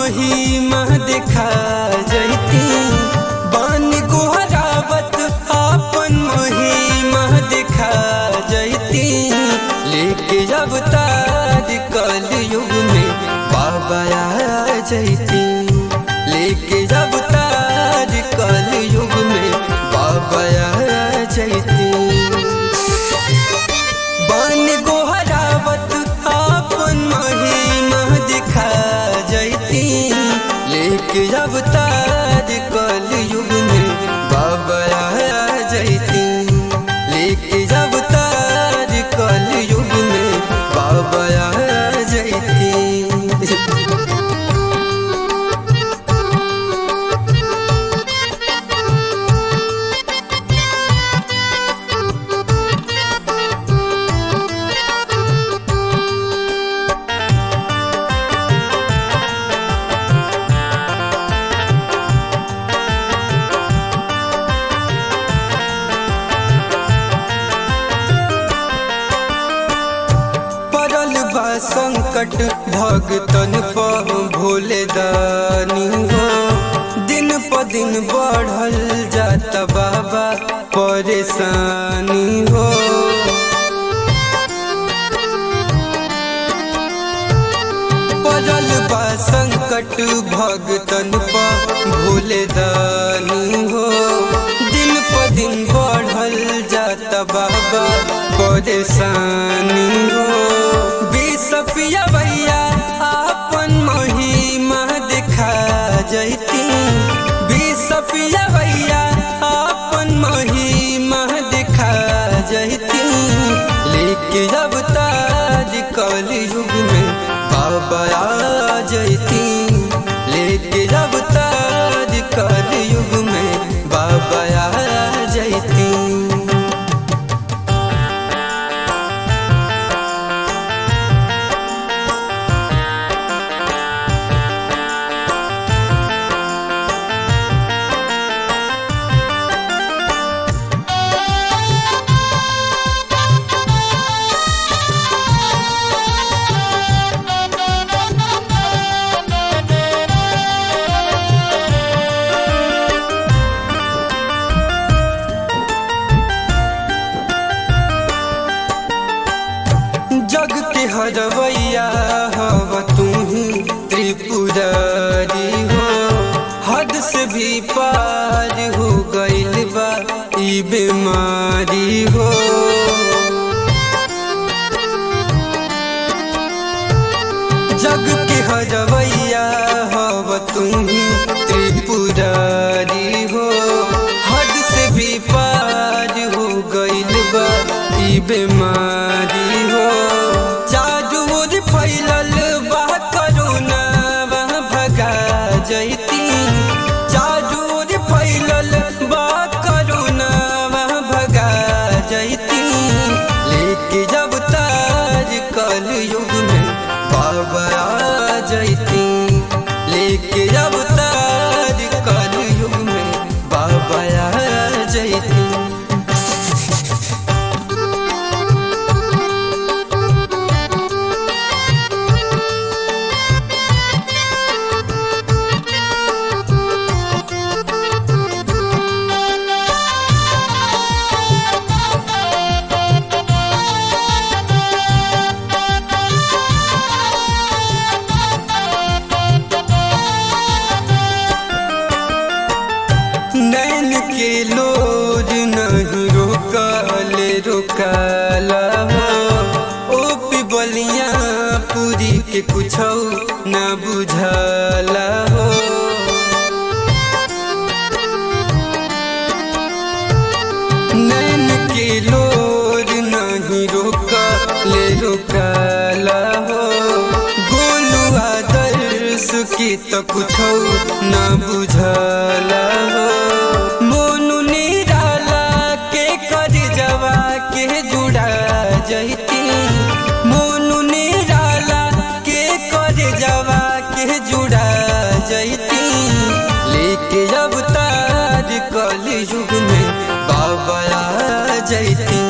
महिमा देखा जैती बन गोहरावत आपन महिमा देखा जैती लेके जब तार कल युग में बाबा आ जैती लेके जब तार कल युग में बाबा आ जैती बन गोहरावत आपन महिमा दिखा जैती लेके जब तार कल युग में बाबा आ जैती लेके जब तार कल युग में बाबा आ जैती पड़ल बा संकट भगतन पर भोले दानी हो दिन प दिन बढ़ल जाता बाबा परेशानी हो पड़ल बा संकट भगतन पर भोले दानी हो दिन प दिन बढ़ल जाता बाबा परेशानी हो बिसपिया भैया आपन महिमा दिखा जैती बिसपिया भैया आपन महिमा दिखा जैती लेके जब ताज कल युग में बाबा आ जैती लेके जब ताज कल युग में बाबा आ जैती जग के हरवैया हव तू ही त्रिपुरारी हो हद से भी पार हो गइल बा ई बीमारी हो जग के हरवैया हव तू ही त्रिपुरारी हो हद से भी पार हो गइल बा ई बीमारी हो चारू ओर फैलल बा करोना वह भगा जैती चारू ओर फैलल बा करोना वह भगा जैती लेके जब ताज कल युग में बाबा आ जैती लेके जब ताज कल युग में बाबा आ जैती नैन के लोर नहीं रोकल रोकला हो ओ पिबलिया पूरी के कुछ न बुझला हो नैन के लोर नहीं रोकल रोकला हो गोलू आदर्श की तो कुछ न बुझला हो मोनू निराला के कर जवा के जुड़ा जैती मोनू निराला के कर जवा के जुड़ा जैती लेके जब तार कल युग में बाबा आ जैती